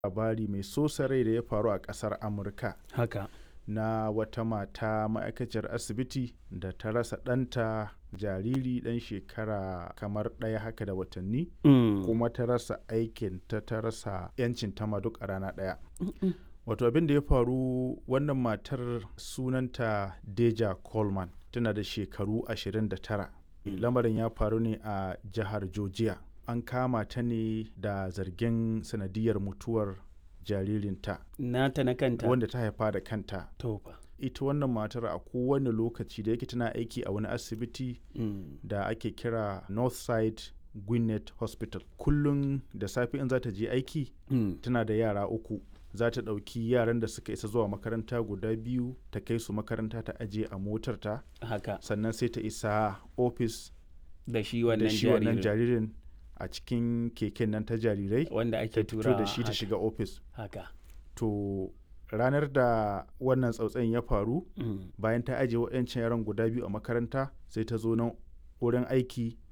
labari mai sosa rai da ya faru a ƙasar amurka haka na wata mata ma'aikaciyar asibiti da ta rasa ɗanta jariri ɗan shekara kamar ɗaya haka da watanni Mm. kuma ta rasa aikin ta ta rasa 'yancin ta ma duk a rana ɗaya wato abin da ya faru wannan matar sunanta deja coleman tana da shekaru 29 lamarin ya faru ne a jihar georgia an kama ta ne da zargin sanadiyar mutuwar jaririnta nata na kanta wanda ta haifa da kanta to fa ita wannan matar a kowane lokaci da yake tana aiki a wani asibiti Mm. da ake kira northside gwinnett hospital kullum da safe in za ta je aiki Mm. tana da yara uku za ta ɗauki yaran da suka isa zuwa makaranta guda biyu ta kai su makaranta ta ajiye a motarta haka sannan sai ta isa ofis da shi da wannan shi wannan jaririn jaririn a cikin keken nan ta jarirai wanda ta ake fito tura da shi ta shiga ofis haka to ranar da wannan tsautsayin ya faru Mm. bayan ta ajiye waɗancan yaran guda biyu a makaranta sai ta zo nan wurin aiki